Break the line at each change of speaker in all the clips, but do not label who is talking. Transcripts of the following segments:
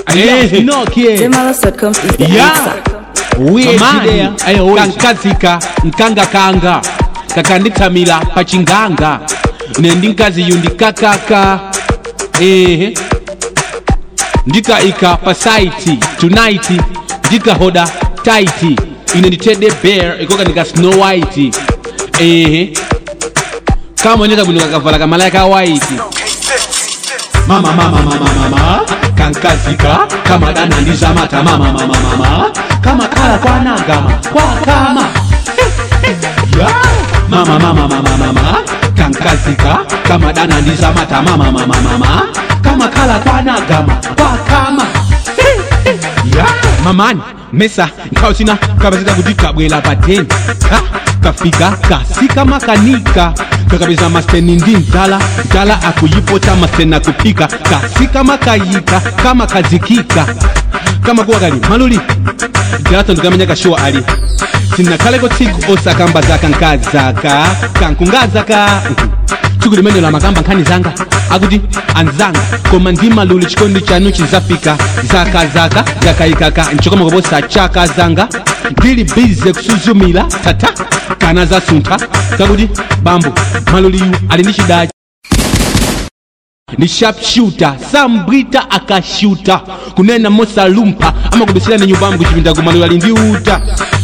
Hey, no kid.
Zemalas.com is the
Yeah.
answer.
Weird
Kamani,
there.
ayo wewe.
kankazika nkangakanga kakanditsamila pachinganga nendinkazi yundikakaka ehe ndikaika pa saiti tonight ndikahoda taiti ine nditede bear ikoka ndika snow white ehe kamoneka bwino kakavala kamalaya ka white mama mama mama mama kankazika kamadana ndizamata mama mama mama kama kala kwanagama kwakama ya mama mama mama mama kankazika kamadana ndizamata mama mama mama kama kala kwanagama kwakama ya mamani mesa nkausina kapezeka kuti kabwela pateni ha kafika kasika makanika kakapeza masteni ndi mtala mtala akuyipota masteni akupika kasika makayika kama kazikika kama kuwa kali maluli galato ndikamenya kashuwa ali sinakhaleko tsiku osakamba zaka nkazaka kankungazaka tsiku limene la makamba nkhani zanga akuti anzanga koma ndi maluli chikondi chanu chizafika zaka zaka zakayikaka nchokoma koposa chaka zanga ndili bize kusuzumira tata kana zasuntha kakuti bambo maluliyu ali ndi chidachi ni sharpshooter sambwita akashuta kunena mosalumpa amakudusira ni nyumbambu kuchipinda kumalula ali ndi uta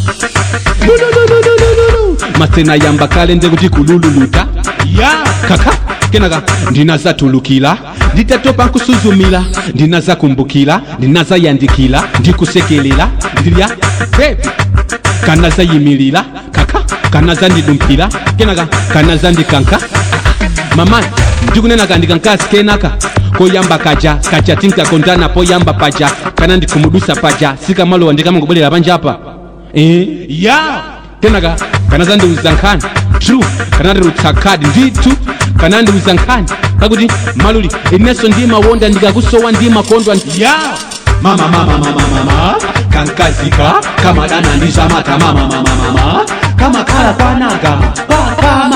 masena yamba kale nze kuti kulululuta ya kaka kenaka ndinazatulukira nditatopa nkusuzumira ndinazakumbukira ndinazayandikira ndikusekelera ndilya bebi kanazayimirira kaka kanazandidumpira kenaka kanazandikanka mama ndikunena kandika nkasi kenaka koyamba kaja kaja tinkakondana poyamba paja kana ndikumudusa paja sikamalowa ndikamangobwerera panjapa eh ya kenaka kanazandiuza nkhani true kanandirutsa khadi ndithu kanandiuza nkhani kakuti maluli inenso ndimawonda ndikakusowa ndimakondwa ya mama mama mama mama kankazika kamadana ndizamata mama mama mama kama kala kwanagama pakama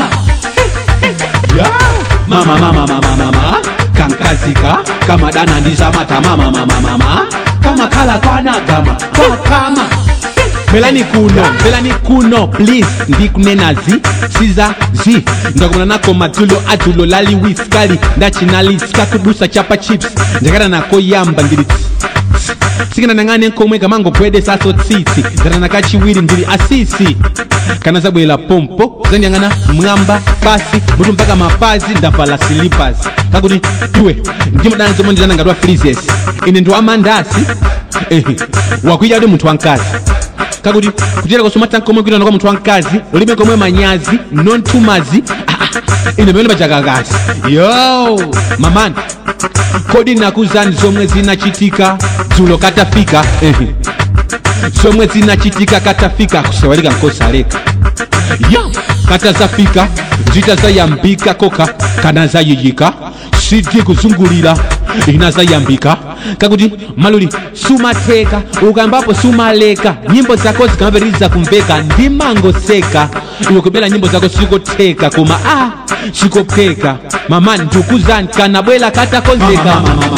ya mama mama mama mama kankazika kamadana ndizamata mama mama mama kama kala kwanagama pakama belani kuno belani kuno please ndikunenazi siza zi ndakumana nako madzulo adzulo lali wiskali ndachinali sikakudusa chapa chips ndakada nako yamba ndili sikana nang'ane nkomwe kamango bwede saso tsitsi ndana nakachiwiri ndili asisi kana zabwera pompo zandiyang'ana mwamba basi mutu mpaka mapazi ndavala slippers kakuti tuwe ndimadana zomwe ndizana ngati wa freezes ine ndi wamandasi ehe wakuita kuti munthu wamkazi kakuti kutera kosomata nkomwe kuitana kwa munthu wamkazi ulibe komwe manyazi nontumazi ah, ah, ine pamene pachakakazi yo mamani kodi nakuzani zomwe zinachitika dzulo katafika ehe zomwe zinachitika katafika kusawalika nkosaleka yo katazafika zitazayambika koka kana zayiyika sidi kuzungulira inazayambika kakuti maluli sumatheka ukambapo sumaleka nyimbo zako zikamapitiriza kumveka ndimangoseka iwe kubera nyimbo zako sikotheka koma a sikopheka mamani ndikuzani kanabwela katakonzeka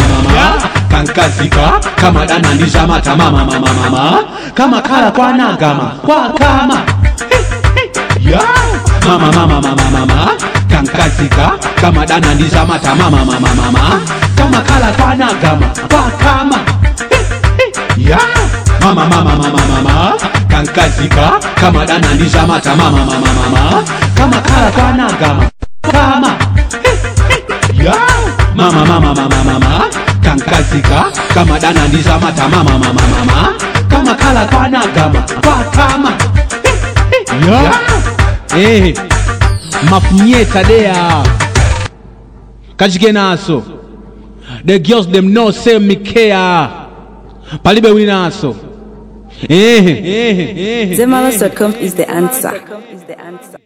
kankazika kamadana ndizamata mama mama mama kama kala kwanagama kwakama ya mama mama mama mama kankazika kama dana ndizamata mama mama mama kama kala kwanagama kwakama ya mama mama mama mama kankazika kama dana ndizamata mama mama mama kama kala kwanagama kama ya mama mama mama mama kankazika kama dana ndizamata mama mama mama kama kala kwanagama kwakama ya eh mafunyeta dea kachike naso the girls them know say me care palibe wili naso eh eh eh
Zemalas.com is the answer.